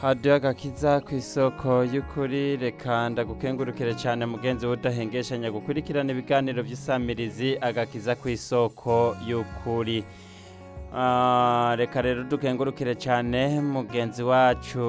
hadiyo agakiza ku isoko y'ukuri reka ndagukengurukire cyane mugenzi we udahengeshanya gukurikirana ibiganiro by'isamirizi agakiza ku isoko y'ukuri Ah, reka rero dukengurukire cyane mugenzi wacu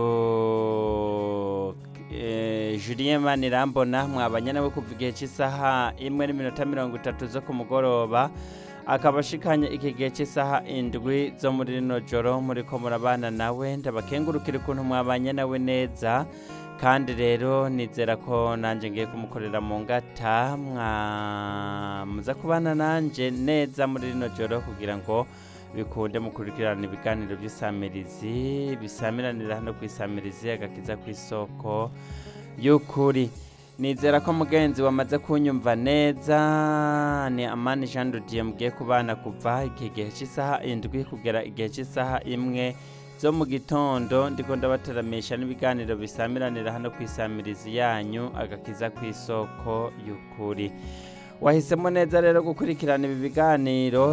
eh, Julien Manirambona mwabanye nawe kuva igihe cy'isaha imwe n'iminota mirongo itatu zo ku mugoroba akaba ashikanye iki gihe cy'isaha indwi zo muri rino joro muriko murabana nawe ndabakengurukire ukuntu mwabanye nawe neza kandi rero nizera ko nanjye ngiye kumukorera mu ngata mwamuza kubana nanjye neza muri rino joro kugira ngo bikunde mukurikirana ibiganiro by'isamirizi bisamiranira hano ku isamirizi agakiza ku isoko y'ukuri nizera ko mugenzi wamaze kunyumva neza ni amani jean dodiye mugiye kubana kuva iki gihe cy'isaha indwi kugera igihe cy'isaha imwe zo mu gitondo ndiko ndabateramisha n'ibiganiro bisamiranira hano ku isamirizi yanyu agakiza ku isoko y'ukuri wahisemo neza rero gukurikirana ibi biganiro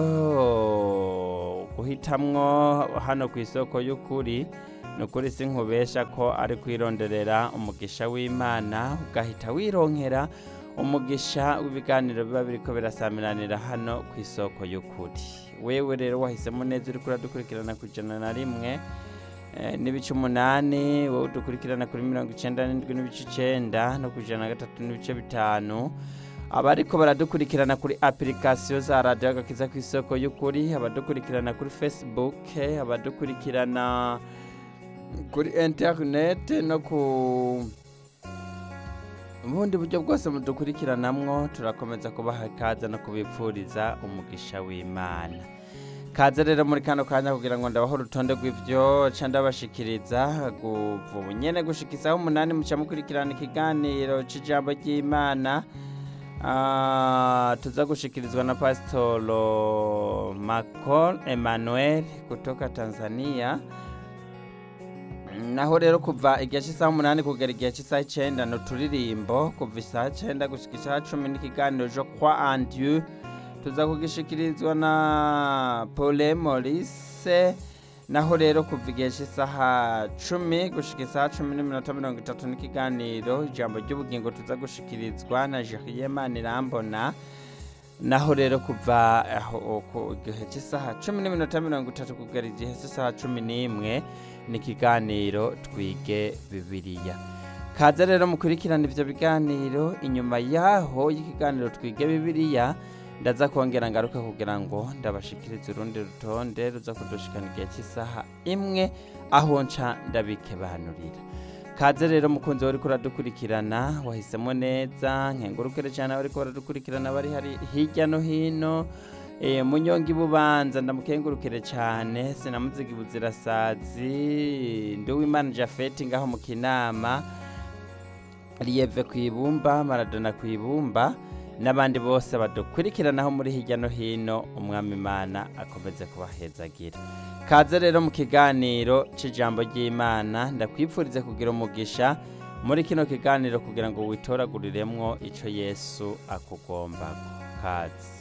guhitamwo hano ku isoko y'ukuri ni ukuri si nkubesha ko ari kwironderera umugisha w'imana ugahita wironkera umugisha w'ibiganiro biba biriko birasamiranira hano ku isoko y'ukuri wewe rero wahisemo neza uriko uradukurikirana ku ijana na rimwe eh, n'ibice umunani wowe udukurikirana kuri mirongo icenda n'indwi n'ibice icenda no ku ijana na gatatu n'ibice bitanu abariko baradukurikirana kuri application za radio agakiza ku isoko y'ukuri abadukurikirana kuri facebook abadukurikirana kuri internet no ku ubundi buryo bwose mudukurikiranamwo turakomeza kubaha ikaze no kubipfuriza umugisha w'imana kaze rero muri kano kanya kugira ngo ndabaho urutonde rw'ivyo ca ndabashikiriza kuva ubu nyene gushikisaho umunani muca mukurikirana ikiganiro c'ijambo ry'imana Ah, tuza gushikirizwa na Pastolo Macol Emmanuel kutoka Tanzania. Naho rero kuva igihe cy'isaha umunani kugera igihe cy'isaha icenda ni uturirimbo kuva isaha icenda gushika isaha cumi n'ikiganiro jo kwa Andieu tuza kugishikirizwa na Paule Maurice naho rero kuva igihe cy'isaha cumi gushika isaha cumi n'iminota mirongo itatu n'ikiganiro ijambo ry'ubugingo tuza gushikirizwa na Julien Manirambona naho rero kuva aho ku gihe cy'isaha cumi n'iminota mirongo itatu kugera igihe cy'isaha cumi n'imwe n'ikiganiro twige bibiliya kaze rero mukurikirana ivyo biganiro inyuma yaho y'ikiganiro twige bibiliya ndaza kongera ngaruka kugira ngo ndabashikirize urundi rutonde ruza kudushikana igihe cy'isaha imwe aho nca ndabikebanurira kaze rero mukunzi wariko uradukurikirana wahisemo neza nkengurukire cyane abariko baradukurikirana bari hari hirya no hino e, munyonga ibubanza ndamukengurukire cyane sinamuziga ibuzirasazi nduwimana jafeti ngaho mu kinama riyeve ku ibumba maradona ku ibumba n'abandi bose badukurikiranaho muri hirya no hino umwami imana akomeze kubahezagira kaze rero mu kiganiro cy'ijambo ry'imana ndakwifurize kugira umugisha muri kino kiganiro kugira ngo witoraguriremwo icyo yesu akugomba kaze